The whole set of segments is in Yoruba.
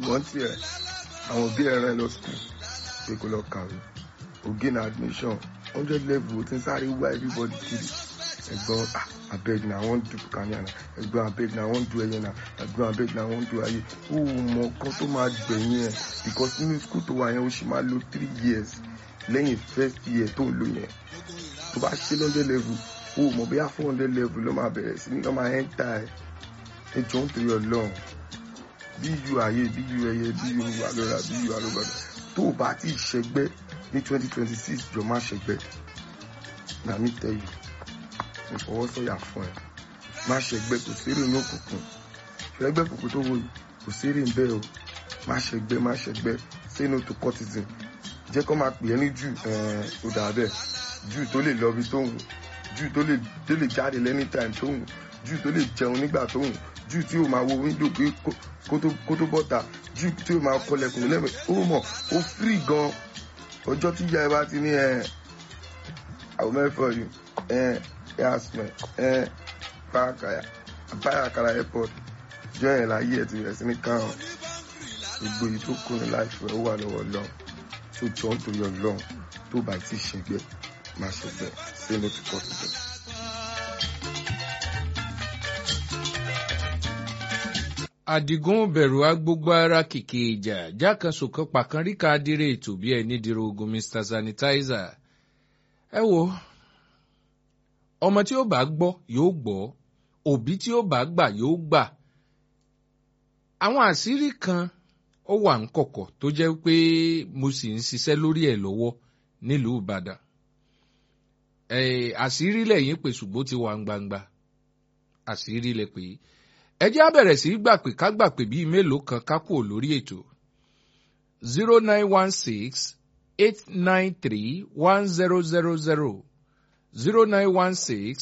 ìwọ́n tiẹ̀ àwọn òbí ẹ̀ rán ẹ lọ school pé kó lọ kàwé o gain admission hundred level o ti ń sáré wá everybody kiri ẹ̀gbọ́n ah abeg na i wan do kanya na ẹ̀gbọ́n abeg na i wan do ẹyẹ na ẹ̀gbọ́n abeg na i wan do ayé o mọ nǹkan tó máa gbẹ̀yìn ẹ̀ because nínú school tó wà yẹn o ṣì máa lo three years lẹ́yìn first year tó ń lò yẹn tó bá ṣe lọ́jọ́ level o mọ̀ bóyá four hundred level ló máa bẹ̀rẹ̀ sí ní lọ́ máa ẹ́ńtà ẹ̀ ẹ jọ ń torí ọlọ́run bí yu ayé bí yu ẹyẹ bí yu alọ́ra bí yu alọ́gbàdà tó o bá ti ṣẹgbẹ́ ní twenty twenty six jọ má ṣẹgbẹ́ na mi tell you mo fọwọ́ sọ̀yà fún ẹ má ṣẹgbẹ́ kò sérè ní òkùnkùn ṣẹgbẹ́ kòkó tó wò yìí kò sérè ń bẹ́ẹ̀ o má ṣẹgbẹ́ má ṣẹgbẹ́ say no to cultism jẹ́ kó máa pè é ní jù ó dà bẹ́ẹ̀ jù tó lè lọ bí tó wù jù tó lè tó lè jáde lẹ́ni time tó wù jù tó lè jẹun nígbà tó wù jù tí ó máa wo wíńdò pé kó tó bọ́ta jù tí ó máa kọlẹ̀kùn lẹ́mẹ̀ ó mọ̀ ó free gan ọjọ́ tí ìyá ẹ bá ti ní ẹ àwọn mẹ́fọ̀ yìí ẹ ẹ asmẹ ẹ báyàkàrà airport jọ yẹn láyé ẹ ti rẹ̀ sí ní káwọn gbogbo yìí tó kù ní láìpẹ́ ó wà lọ́wọ́ lọ́wọ́ tó jọ ń torí ọlọ́run tó bá ti ṣègbè má ṣègbè say no to cultism. àdìgún bẹ̀rù agbógbó ara kìkì ìjà jákàsó kan pàkan ríka adire ètò bí ẹni dìrò ogun mr sanitizer ẹ wo ọmọ tí ó bá gbọ́ yóò gbọ́ òbí tí ó bá gbà yóò gbà àwọn àṣírí kan ó wà ń kọ̀kọ̀ tó jẹ́ pé mo sì ń ṣiṣẹ́ lórí ẹ̀ lọ́wọ́ nílùú ìbàdàn àṣírí lẹ́yìn pé ṣùgbọ́n ti wà ń gbangba àṣírí lẹ pé ẹ jẹ́ á bẹ̀rẹ̀ sí í gbà pé ká gbà pé bíi mélòó kan ká kúrò lórí ètò zero nine one six eight nine three one zero zero zero zero nine one six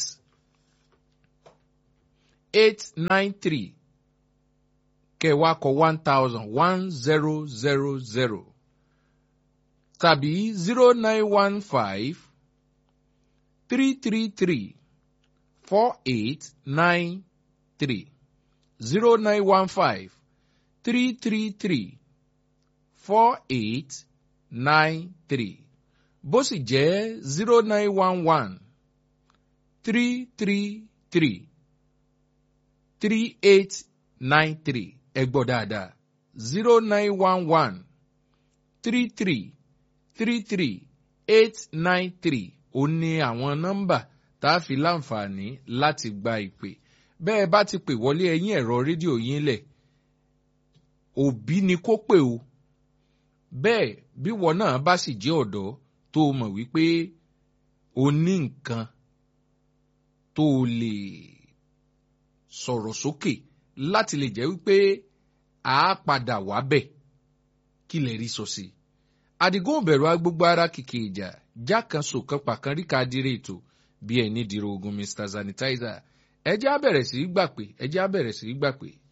eight nine three kẹwàá kọ one thousand one zero zero zero tàbí zero nine one five three three three four eight nine three zero nine one five three three three four eight nine three bó sì jẹ́ zero nine one one three three three three eight nine three ẹ gbọ́ dáadáa zero nine one one three three three three eight nine three ó ní àwọn nọ́mbà tá a fi láǹfààní láti gba ìpè bẹ́ẹ̀ bá ti pè wọlé ẹ̀yìn ẹ̀rọ rédíò yín lẹ̀ òbí ni kó pè o bẹ́ẹ̀ bí wọn náà bá sì jẹ́ ọ̀dọ́ tó o mọ̀ wípé o ní nǹkan tó o lè sọ̀rọ̀ sókè láti lè jẹ́ wípé a padà wá bẹ̀ kí lè rí sọ sí i. àdìgún òbẹ̀rù agbógbó ara kìkì ìjà já kan sòkan pàkan ríka dire ètò bí ẹni dìrò ogun mr sanitizer ẹ jẹ́ á bẹ̀rẹ̀ sí í gbà pé ẹ jẹ́ á bẹ̀rẹ̀ sí í gbà pé